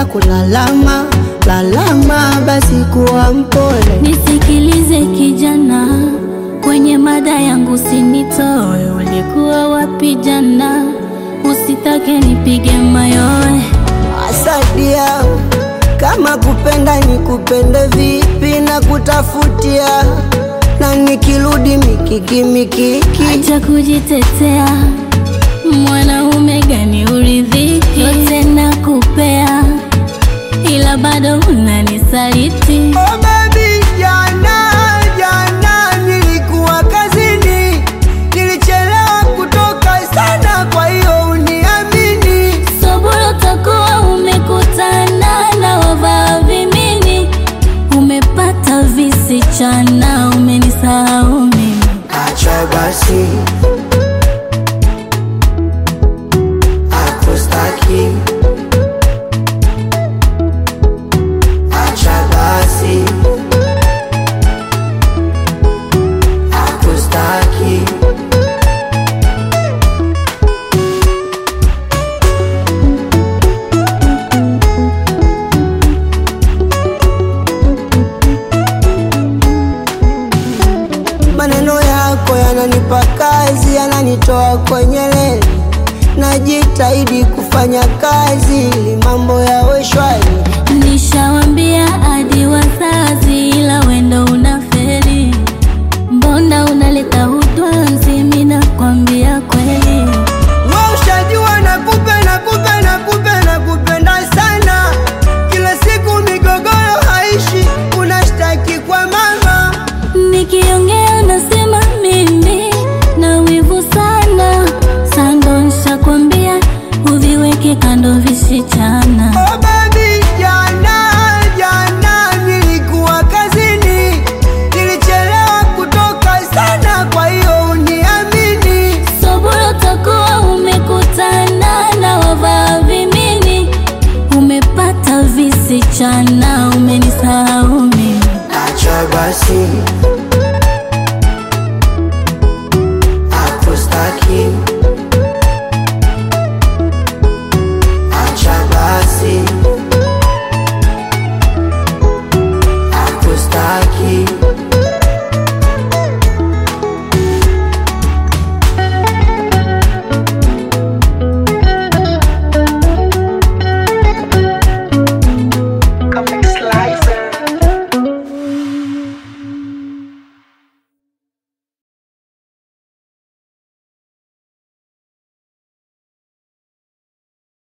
kulalama lalama, basi kuwa mpole. Nisikilize kijana, kwenye mada yangu sinitoe. Ulikuwa wapi jana? Usitake nipige mayowe. Asadia, kama kupenda ni kupende vipi na kutafutia, na nikirudi mikiki mikiki, Acha kujitetea, mwanaume gani uridhiki? Yote nakupea, ila bado unanisaliti. Oh baby, jana jana nilikuwa kazini, nilichelewa kutoka sana, kwa hiyo uniamini. Sobolo utakuwa umekutana na wavaa vimini, umepata visichana, umenisahau mimi. Acha basi, akustaki. Acha basi, akustaki. Maneno yako yananipa kazi, yananitoa kwenye leli. Najitahidi kufanya kazi ili mambo yawe shwari. Nishawambia hadi wazazi